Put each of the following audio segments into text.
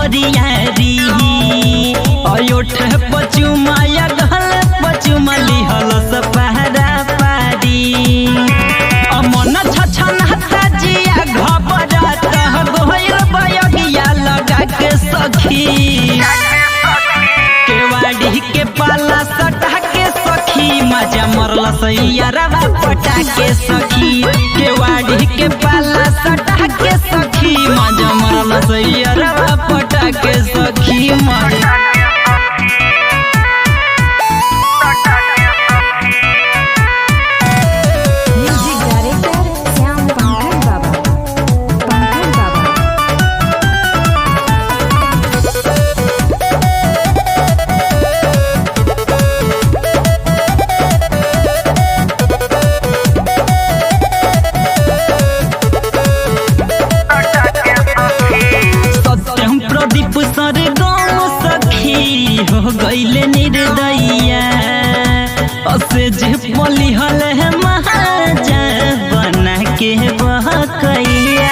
बरियारी अयोठ पचुमाया गल पचुमली हल सपहरा पारी अमन छछन जिया घबरत गोयल बयगिया लगा के सखी केवाड़ी के पाला सटा के सखी मजा मरल सैयरवा पटा के सखी केवाड़ी के पाला सटा के सखी मजा मरल सैयरवा पटा के सखी मजा म्यूजिक डायरेक्टर श्याम पंकज बाबा पंकज बाबा सत्यम प्रदीप सर गाँव सखी हो गईले निर्दया असे जे पली हल है महाजा बना के बहकैया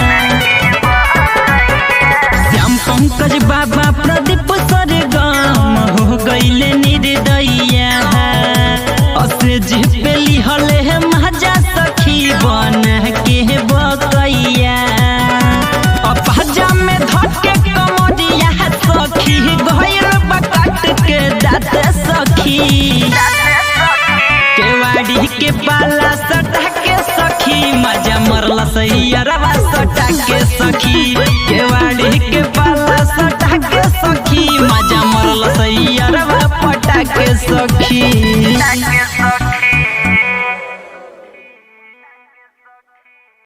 श्याम पंकज बाबा प्रदीप सर गाँव हो गईले निर्दया असे जे पेली हल है महाजा सखी बना के बकैया अपहजा में धके कमरिया सखी गइल बकट के दात सखी केवाड़ी के पाला सटा के सखी मजा मरला सैया